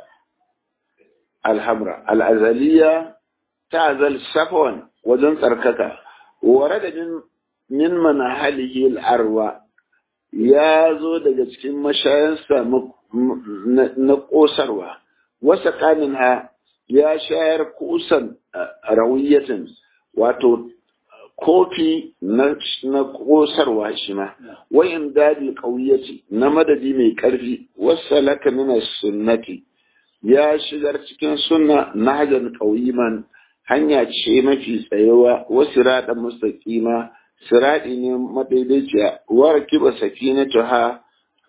alhamra al'azaliya ta azal safwan wajen tsarkaka ware da min manahalihi al'arwa ya zo daga cikin mashayansa na ƙosarwa wasa ƙanin ha ya shayar kusan rawiyatin wato kofi na kosarwa shi ma wayan dadi ƙauyaci na madadi mai ƙarfi wasu laka mina sunnati ya shigar cikin sunna na hajjar ƙauyiman hanya ce mafi tsayewa wasu raɗa mustaƙima siraɗi ne madaidaiciya wa kiba safinatuha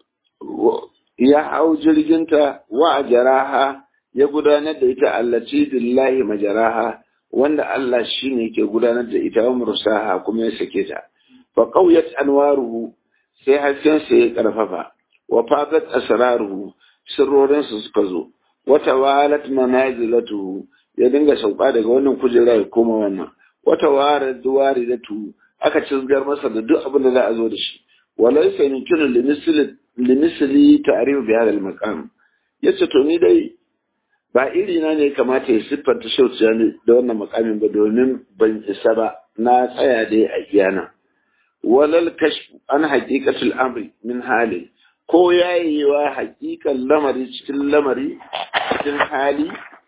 ya hau jirginta wa a jaraha ya gudanar da ita allaci billahi majaraha wanda Allah shi ne ke gudanar da ita wa mursaha kuma ya sake ta fa qawiyat anwaruhu sai hasken sa ya karfafa wa fadat asraruhu sirrorin su suka zo wa tawalat manazilatuhu ya dinga sauka daga wannan kujera ya koma wannan wa tawarat duwaridatu aka cizgar masa da duk abin da za a zo da shi walaysa yumkinu limisli limisli ta'rif bi hadha al-maqam yace to ni dai ba iri na ne kamata ya siffanta shauciya ne da wannan makamin ba domin ban isa ba na tsaya dai a iyana walal kashfu an haqiqatul amri min hali ko yayewa haqiqan lamari cikin lamari cikin hali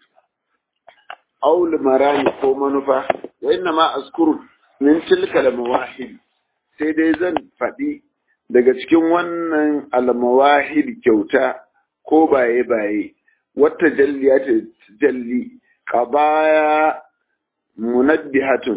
aul marami ko manufa wa inna ma azkuru min tilka al mawahid sai dai zan faɗi daga cikin wannan al mawahid kyauta ko baye baye wata jalliya ta jalli qabaya munabbihatun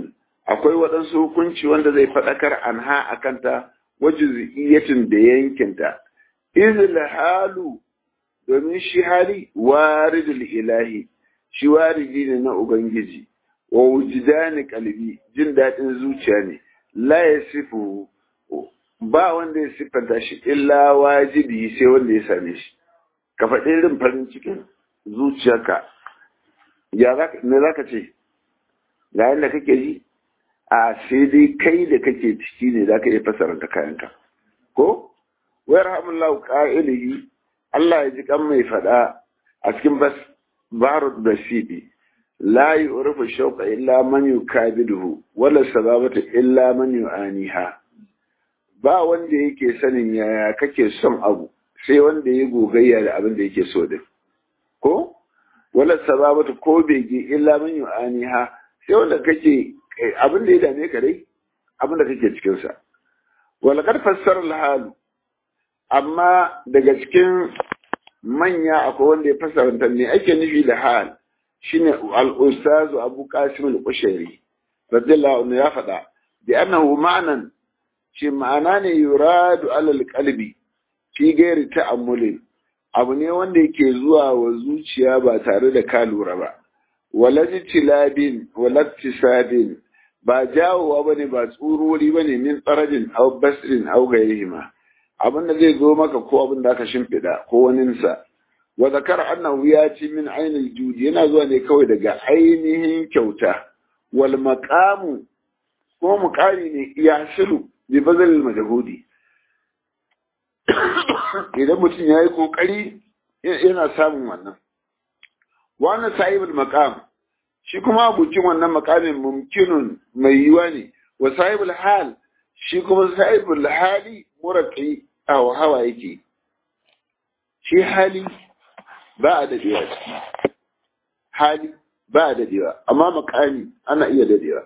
akwai waɗansu hukunci wanda zai faɗakar anha a kanta wajiziyatin da yankinta izil halu domin shi hali waridul ilahi shi waridi ne na ubangiji wa wujidani kalbi jin daɗin zuciya ne la yasifu ba wanda ya siffanta shi illa wajibi sai wanda ya same shi ka faɗi irin farin cikin zuciyarka ya me za ka ce ga yadda kake ji a sai dai kai da kake ciki ne za ka iya fasara da kayanka ko wayar hamullahu ƙa'ilihi Allah ya ji kan mai faɗa a cikin bas barud da shiɗi la yu'rifu shauqa illa man yukabiduhu wala sababata illa man yu'aniha ba wanda yake sanin yaya kake son abu sai wanda ya gogayya da abin da yake so din ko wala sababata ko bege illa man yu'aniha sai wanda kake abin da ya dame ka dai abin da kake cikin sa wala kad fassara al amma daga cikin manya akwai wanda ya fassara ne ake nufi da hal shine al-ustazu Abu Qasim al-Qushairi radiyallahu anhu ya faɗa bi annahu ma'nan shi ma'ana ne yuradu alal qalbi fi gairi ta'ammulin abu ne wanda yake zuwa wa zuciya ba tare da ka lura ba walajtilabin walaktisadin ba jawowa bane ba tsurori bane min tsarajin aw basrin aw gairihima abin da zai zo maka ko abin da aka shimfiɗa ko waninsa wa zakar annahu ya ci min ainil judi yana zuwa ne kawai daga ainihin kyauta wal maqamu ko muqari ne ya shiru bi bazal majhudi idan mutum ya yi kokari yana samun wannan wannan sahibul maqam shi kuma abucin wannan maqamin mumkinun mai yiwa ne wa sahibul hal shi kuma sahibul hali muraqi aw hawa yake shi hali ba a dadewa ciki hali ba a dadewa amma makami ana iya dadewa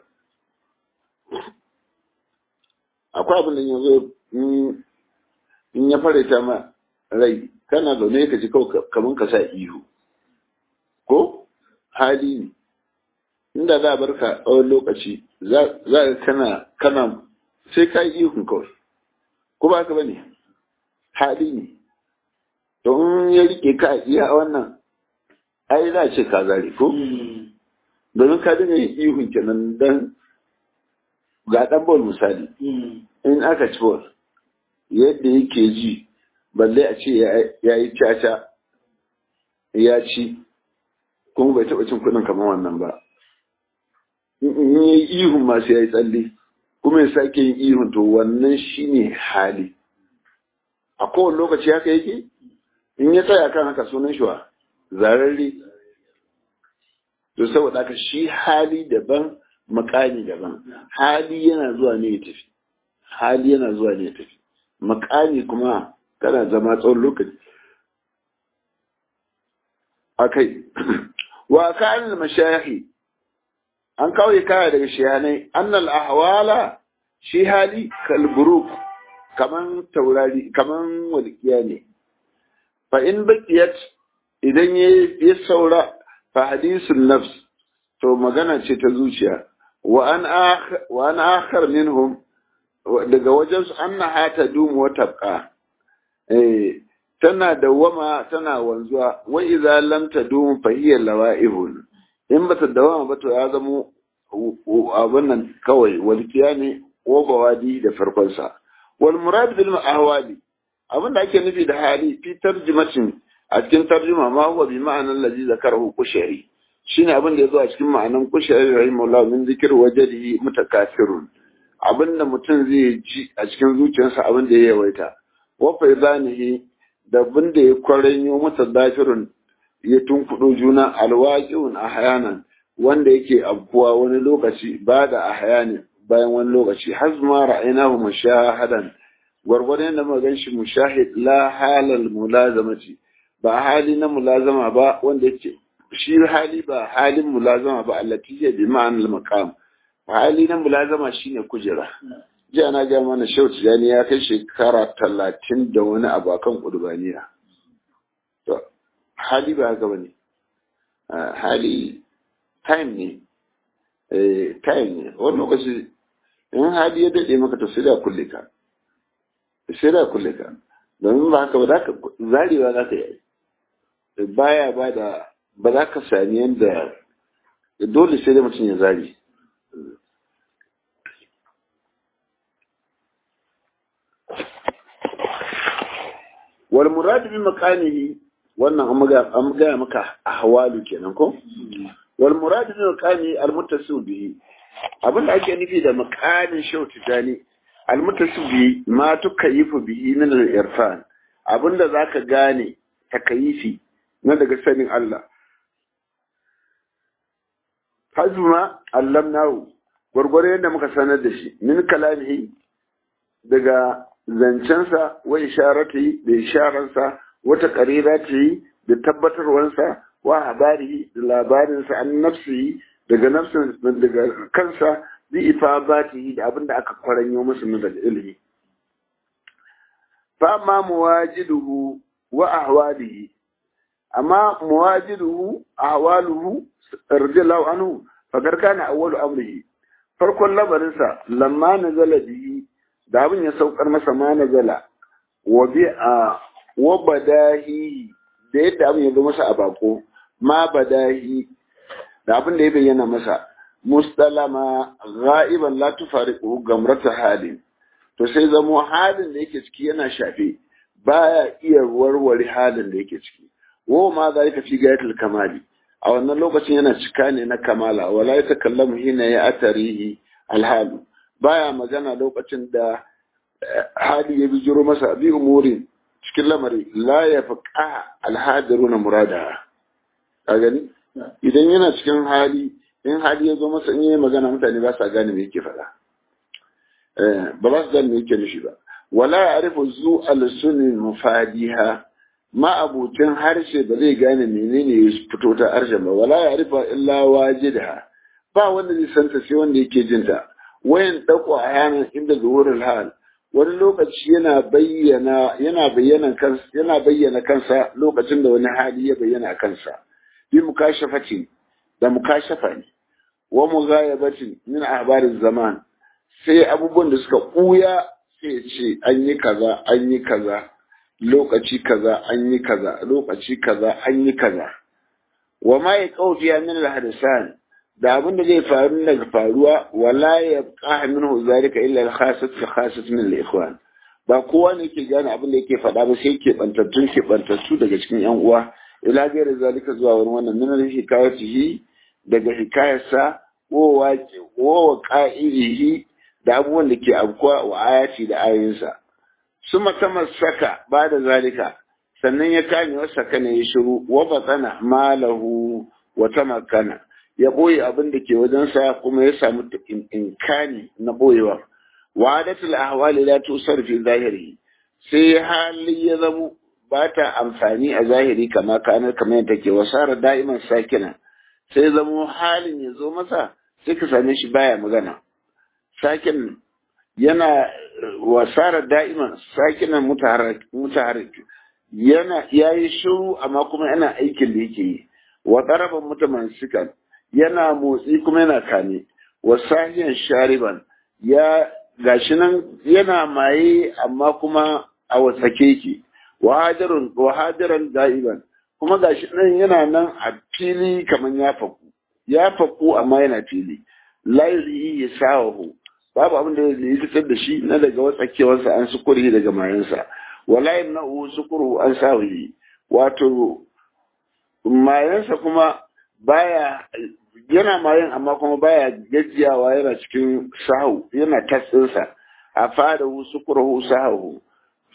akwai abin da yanzu in ya farita ma rai kana zaune ka ji kawai kamar ka sa ihu ko hali ne inda za a bar ka tsawon lokaci za ka kana kana sai ka yi ihun kawai ko ba ka bane hali ne don ya rike ka iya wannan ai za ce ka zare ko domin ka dinga yin ihun kenan dan ga dan bol misali in aka ci bol yadda yake ji balle a ce ya yi caca ya ci kuma bai taɓa cin kuɗin kamar wannan ba in yi ihun masu ya yi tsalle kuma ya sake yin ihun to wannan shine hali a kowane lokaci haka yake in ya tsaya kan haka sunan shi wa zararre to saboda haka shi hali daban makami daban hali yana zuwa ne ya tafi hali yana zuwa ne ya tafi makami kuma kana zama tsawon lokaci akai wa kan mashayi an kawai kaya daga shiyanai annal ahwala shi hali kalburuk kaman taurari kaman walƙiya ne fa in baqiyat idan ya saura fa hadisun nafs to magana ce ta zuciya wa an wa an akhar minhum daga wajen su annaha tadumu wa tabqa eh tana dawama tana wanzuwa wa idza lam tadum fa hiya lawa'ibun in bata dawama ba to ya zamo abin nan kawai walkiya ne ko bawadi da farkonsa wal murad bil ahwali abin da ake nufi da hali fi tarjumatin a cikin tarjuma ma huwa bi ma'anan ladzi zakarahu kushari shine abin da yazo a cikin ma'anan kushari rahimahullah min zikr wajdihi mutakafirun abin da mutum zai ji a cikin zuciyarsa abin da ya yawaita wa faidanihi da abin da ya kwaranyo masa dafirun ya tunkuɗo juna alwaƙiun a hayanan wanda yake abuwa wani lokaci ba da a hayanin bayan wani lokaci har ma ra'aynahu mushahadan gwargwadon yadda muka ganshi mushahid la halal mulazamati ba hali na mulazama ba wanda yake shi hali ba halin mulazama ba allati ya bi ma'anal maqam hali na mulazama shine kujera jiya na ga mana shehu tijani ya kai shekara talatin da wani abu akan kurbaniya to hali ba haka bane hali time ne eh kai ne wani lokaci in hali ya dade maka to sai da kulle ka sai da kulle ka domin ba haka ba za ka zarewa za ka yi baya ba da ba za ka sami yadda dole sai dai mutum ya zari wal murad bi makanihi wannan an gaya maka ahwalu kenan ko wal murad bi makani al muttasil bihi abinda ake nufi da makanin shau tijani al muttasil bihi ma tukayifu bihi min al irfan abinda zaka gane takayifi na daga sanin Allah hazma allamnahu gwargwaro yadda muka sanar da shi min kalamihi daga zancensa wa isharati da isharansa wata qarirati da tabbatarwansa wa habarihi da labarinsa an nafsihi daga nafsin daga kansa bi ifabatihi da abin da aka kwaranyo musu na daga ilimi fa ma muwajiduhu wa ahwalihi amma muwajiduhu ahwaluhu radiyallahu anhu fakar kana awwalu amrihi farkon labarinsa lamma nazala bihi da abin ya saukar masa ma nazala wa bi a wa badahi da yadda abin ya zo masa a bako ma badahi da abin da ya bayyana masa mustalama ghaiban la tufariqu gamrata halin to sai zamo halin da yake ciki yana shafe baya iya warware halin da yake ciki wa ma zalika fi gayatul kamali a wannan lokacin yana cika ne na kamala wala ya takallamu hina ya atarihi alhalu baya magana lokacin da hali ya bijiro masa bi umurin cikin lamari la ya faqa alhadiruna murada a gani idan yana cikin hali in hali ya zo masa in yi magana mutane ba sa gane me yake faɗa ba za su gane me yake nufi ba wala ya arifu zu al-sunni mufadiha ma'abucin harshe ba zai gane menene ya fito ta harshen ba wala ya rufa illa wajidha ba wanda zai santa sai wanda yake jin ta wayan dako a yanar inda zuhurul hal wani lokaci yana bayyana yana bayyana kansa yana bayyana kansa lokacin da wani hali ya bayyana kansa bi mukashafati da mukashafa ne wa mughayabatin min ahbariz zaman sai abubuwan da suka kuya sai ce an yi kaza an yi kaza lokaci kaza an yi kaza lokaci kaza an yi kaza wa ma ya kaufiya min al-hadisan da abin da zai faru daga faruwa wala ya qaha minhu zalika illa al-khasat fi khasat min al-ikhwan ba kowa ne ke gane abin da yake faɗa ba sai ke bantattun ke bantattu daga cikin yan uwa ila gairi zalika zuwa wani wannan min al-hikayatihi daga hikayarsa ko waƙi ko qa'ilihi da abubuwan da ke abkuwa wa ayati da ayoyinsa suma tamassaka ba da zalika sannan ya kame wasa kana ya shiru wa batana malahu wa tamakkana ya boye abin da ke wajensa kuma ya samu inkani na boyewa wa adatul ahwali la tusar fi zahiri sai hali ya zamo ba ta amfani a zahiri kama kana kamar yadda take wasara da'iman sakina sai zamo halin ya zo masa sai ka same shi baya magana sakin yana wasara da'iman sakinan mutaharrik yana yayi shiru amma kuma yana aikin da yake yi wa daraban mutamansikan yana motsi kuma yana kame wa sahiyan shariban ya gashi nan yana maye amma kuma a wasake yake wa hadirun wa hadiran da'iban kuma gashi nan yana nan a fili kaman ya faku ya faku amma yana fili la yuzi yasawahu babu abin da zai fitar da shi na daga watsakewarsa an sukuri daga mayansa wala yamna'u sukuru an sawi wato mayansa kuma baya yana mayan amma kuma baya gajiyawa yana cikin sahu yana tatsinsa a fada sukuru sahu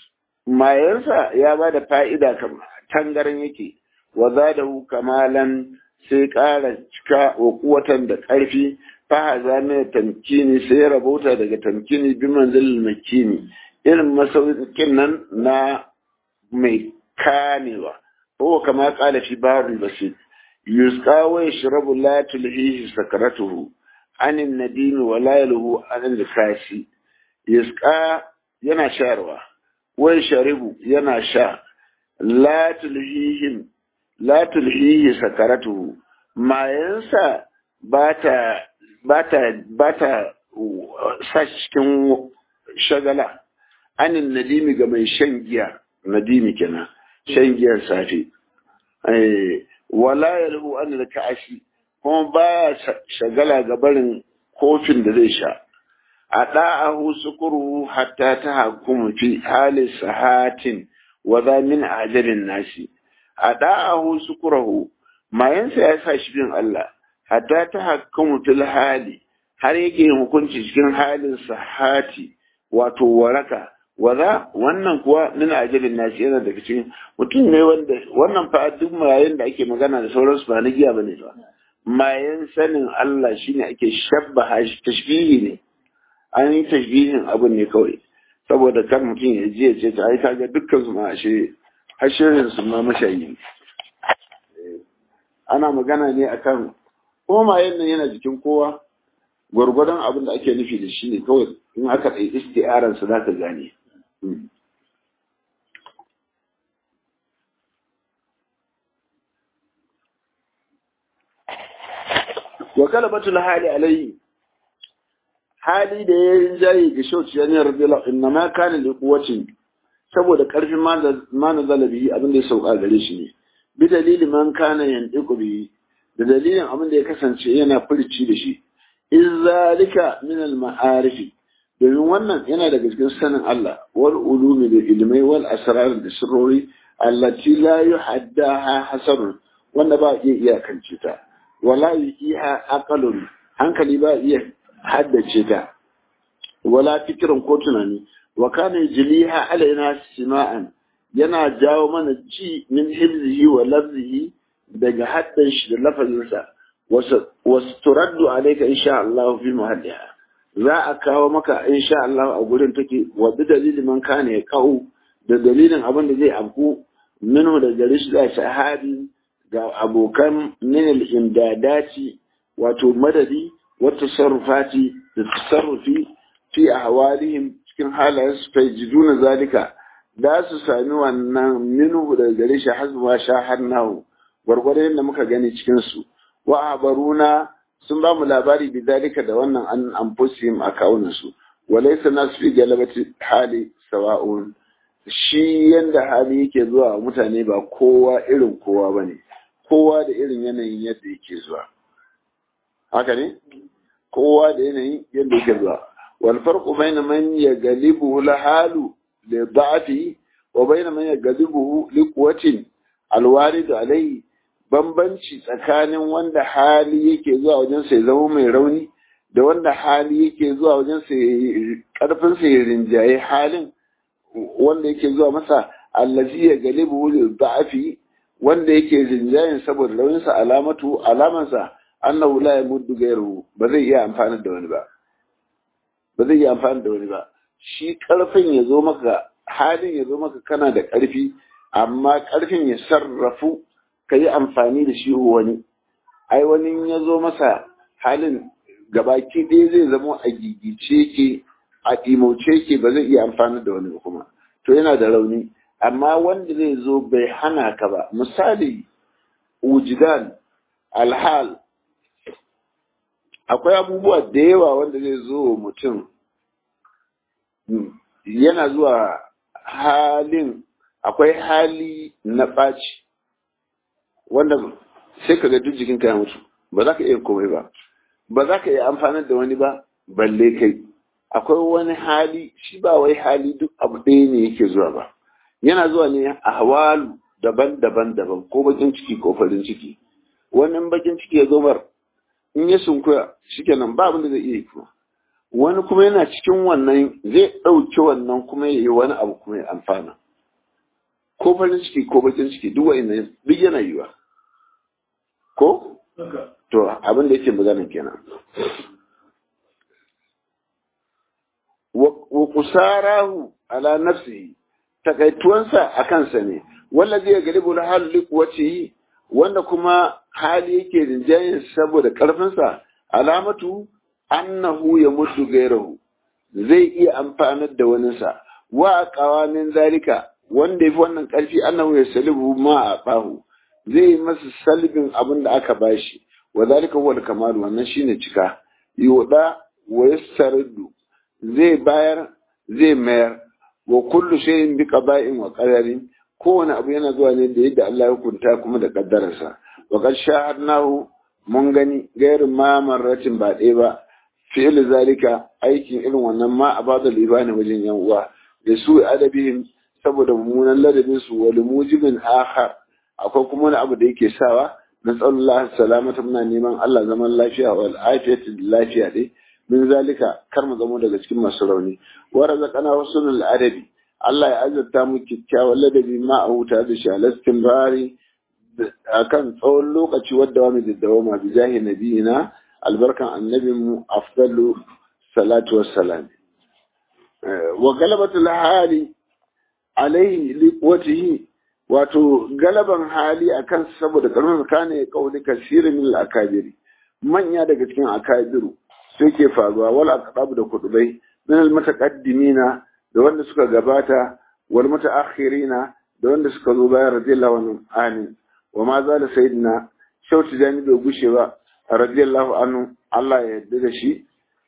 mayansa ya ba da fa'ida kamar tangaran yake wa zadahu kamalan sai ƙara cika wa kuwatan da ƙarfi fahaza mai tamkini sai ya rabauta daga tamkini bi manzilin makini irin masaukin nan na mai kamewa ko kama kala fi barul basit yusqa wa yashrabu la tulhihi sakaratuhu anin nadimi wa la yalhu anin likasi yusqa yana sharwa wa yashrabu yana sha la tulhihim la tulhihi sakaratuhu mayansa ba ta ba ta sa cikin shagala anin nadimi ga mai shan giya nadimi kenan shan giyar safe wala yalhu an ka'ashi kuma baya shagala ga barin kofin da zai sha a da'ahu sukuru hatta ta hakumu fi hali sahatin wa za min ajalin nasi a da'ahu sukurahu mayansa ya sa shi bin Allah hatta ta hakumu fil hali har yake yin hukunci cikin halin sahati wato waraka waza wannan kuwa min ajalin nasi yana daga cikin mutum ne wanda wannan fa duk mayan da ake magana da sauransu ba na giya bane ba mayan sanin Allah shine ake shabbaha shi tashbihi ne an yi tashbihin abin ne kawai saboda kan mutum ya ji ya ce ta ai kaga dukkan su ma ashe hashirin su ma mashayi ana magana ne akan kuma mayan nan yana jikin kowa gwargwadon abin da ake nufi da shi ne kawai in aka ɗai isti'aran su za ka gane wa kalabatul hali alayhi hali da ya yi jayi ga shauci ya ne rabila inna ma kana li quwwatin saboda karfin ma na zalabi abin da ya sauka gare shi ne bi dalilin man kana yandiqu bi da dalilin abin da ya kasance yana furici da shi in zalika min al ma'arifi domin wannan yana daga cikin sanin Allah wal ulumi da ilmai wal asrar da sirrori allati la yuhaddaha hasarun wanda ba iya iyakance ta wala yuqiha aqalun hankali ba iya haddace ta wala fikirin ko tunani wa kana jiliha alaina sima'an yana jawo mana ji min hibzihi wa lafzihi daga haddan shi da lafazinsa wasu turaddu alaika insha Allah fi muhalliha za a kawo maka insha Allah a gurin take wa bi dalilin man kana ya kawo da dalilin abin da zai afku minhu da gare shi da shahadi ga abokan min al-imdadati wato madadi wa tasarrufati da tasarrufi fi ahwalihim cikin halayen su fa jiduna zalika da su sami wannan minhu da gare shi hasba shaharnahu gwargwadon da muka gani cikin su wa abaruna sun ba mu labari bi zalika da wannan an anfusihim a kawunan su walaysa nasu fi galabati hali sawa'un shi yanda hali yake zuwa mutane ba kowa irin kowa bane kowa da irin yanayin yadda yake zuwa haka ne kowa da yanayin yadda yake zuwa wal farqu bayna man yaghlibuhu la halu li da'fi wa bayna man yaghlibuhu li quwwatin al warid alayhi bambanci tsakanin wanda hali yake zuwa wajen sai zama mai rauni da wanda hali yake zuwa wajen sai karfin sa ya rinjaye halin wanda yake zuwa masa allazi ya galibu li da'fi wanda yake rinjayen saboda rauninsa alamatu alamansa annahu la yamuddu ghayruhu ba zai iya amfani da wani ba ba zai iya amfani da wani ba shi karfin ya zo maka halin ya zo maka kana da karfi amma karfin ya sarrafu ka yi amfani da shi wani ai wani ya zo masa halin gabaki ɗaya zai zama a gigice ke a ɗimoce ke ba zai iya amfani da wani kuma to yana da rauni amma wanda zai zo bai hana ka ba misali wujidan alhal akwai abubuwa da yawa wanda zai zo mutum yana zuwa halin akwai hali na ɓaci wanda sai ka ga duk jikinka ya mutu ba za ka iya komai ba ba za ka iya amfanar da wani ba balle kai akwai wani hali shi ba wai hali duk abu ɗaya ne yake zuwa ba yana zuwa ne a hawalu daban-daban daban ko bakin ciki ko farin ciki wannan bakin ciki ya zo mar in ya sunkuya shikenan ba abin da zai iya yi kuma wani kuma yana cikin wannan zai ɗauki wannan kuma ya yi wani abu kuma ya amfana ko farin ciki ko bakin ciki duk wa'in duk yana yiwa ko to abin da yake magana kenan wa kusarahu ala nafsihi takaituwansa a kansa ne wanda zai galibu na hali kuwace wanda kuma hali yake rinjayen saboda karfinsa alamatu annahu ya mutu gairahu zai iya amfanar da waninsa wa kawamin zalika wanda ya fi wannan karfi annahu ya salibu ma a ɓahu zai yi masa salibin abin da aka bashi wa zalika huwa kamalu wannan shine cika yuda wa yastardu zai bayar zai mayar wa kullu shay'in bi qada'in wa qadarin kowane abu yana zuwa ne da yadda Allah ya hukunta kuma da kaddararsa wa qad shahadnahu mun gani gairin ma marratin ba ɗaya ba fi'il zalika aikin irin wannan ma a bada libani wajen yan uwa da su adabihim saboda mummunan ladabin su wal mujibin akhar akwai kuma wani abu da yake sawa na tsallallahu salamata muna neman Allah zaman lafiya wal afiyati lafiya dai min zalika kar mu zamo daga cikin masu rauni wa razaqana husnul adabi Allah ya azurta mu kyakkyawan ladabi ma a huta da shi alastin bari akan tsawon lokaci wadda wa mu daddawama bi jahi nabiyina albarkan annabin mu afdalu salatu wassalam wa galabatul hali alaihi liqwatihi wato galaban hali akan saboda karfin kane kauli kasirin min al-akabiri manya daga cikin akabiru sai ke faruwa wal aqdab da kudubai min al-mutaqaddimina da wanda suka gabata wal mutaakhirina da wanda suka zo bayan radiyallahu anhu amin wa ma zala sayyidina shautu jani bai gushe ba radiyallahu anhu Allah ya yarda da shi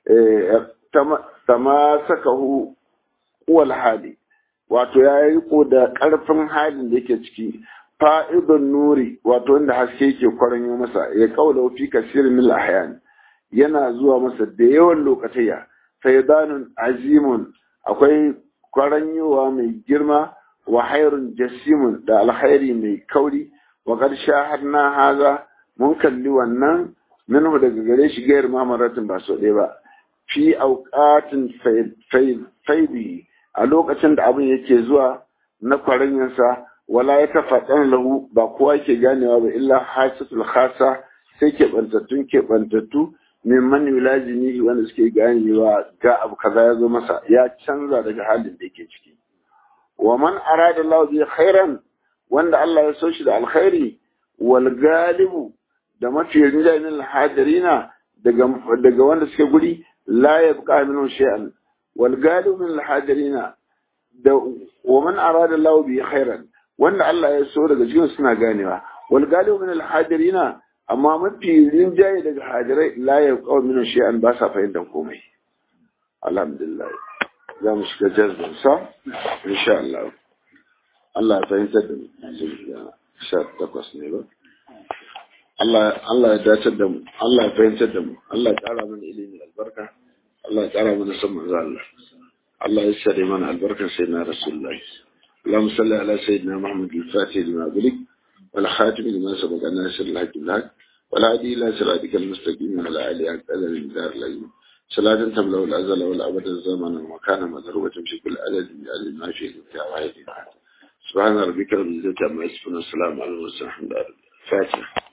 tamasakahu wal hali wato ya yi riko da ƙarfin halin da yake ciki fa'idun nuri wato wanda haske yake kwaranyo masa ya kaula fi kasirin mil ahyan yana zuwa masa da yawan lokataya faydanun azimun akwai kwaranyowa mai girma wa hairun jasimun da alkhairi mai kauri wa qad shahadna haza mun kalli wannan minhu daga gare shi gayar mamaratin ba so ɗaya ba fi auqatin faidi a lokacin da abin yake zuwa na kwaranyansa wala ya tafaɗan lahu ba kowa ke ganewa ba illa hasitul khasa sai keɓantattun keɓantattu min man yulazimihi wanda suke ganewa ga abu kaza ya zo masa ya canza daga halin da yake ciki wa man arada Allah bi khairan wanda Allah ya so shi da alkhairi wal galibu da mafi rinjayen alhadirina daga daga wanda suke guri la yabqa minhu shay'an wal galibu min alhadirina da wa man arada Allah bi khairan wanda Allah ya so daga cikin suna ganewa wal galibu min alhadirina amma mafi rinjaye daga hadirai la yabqa minhu shay'an ba sa fahimtar komai alhamdulillah za mu shiga jazbin sa insha Allah Allah ya fahimtar da mu sha takwas ne ba Allah ya dacar da mu Allah ya fahimtar da mu Allah ya ƙara mana ilimi albarka Allah ya ƙara mana son manzo Allah Allah ya sare mana albarkar sai na Rasulullahi اللهم صل على سيدنا محمد الفاتح لما أغلق والخاتم لما سبق الناصر الحق بالحق والهادي إلى صراطك المستقيم وعلى آله حق أدب الدار العليم صلاة تملأ الأزل والأبد الزمن وكان مضروبة في كل عدد من ما فيه الواحد سبحان ربك رب العزة عما يصفون والسلام على المرسلين الحمد لله الفاتحة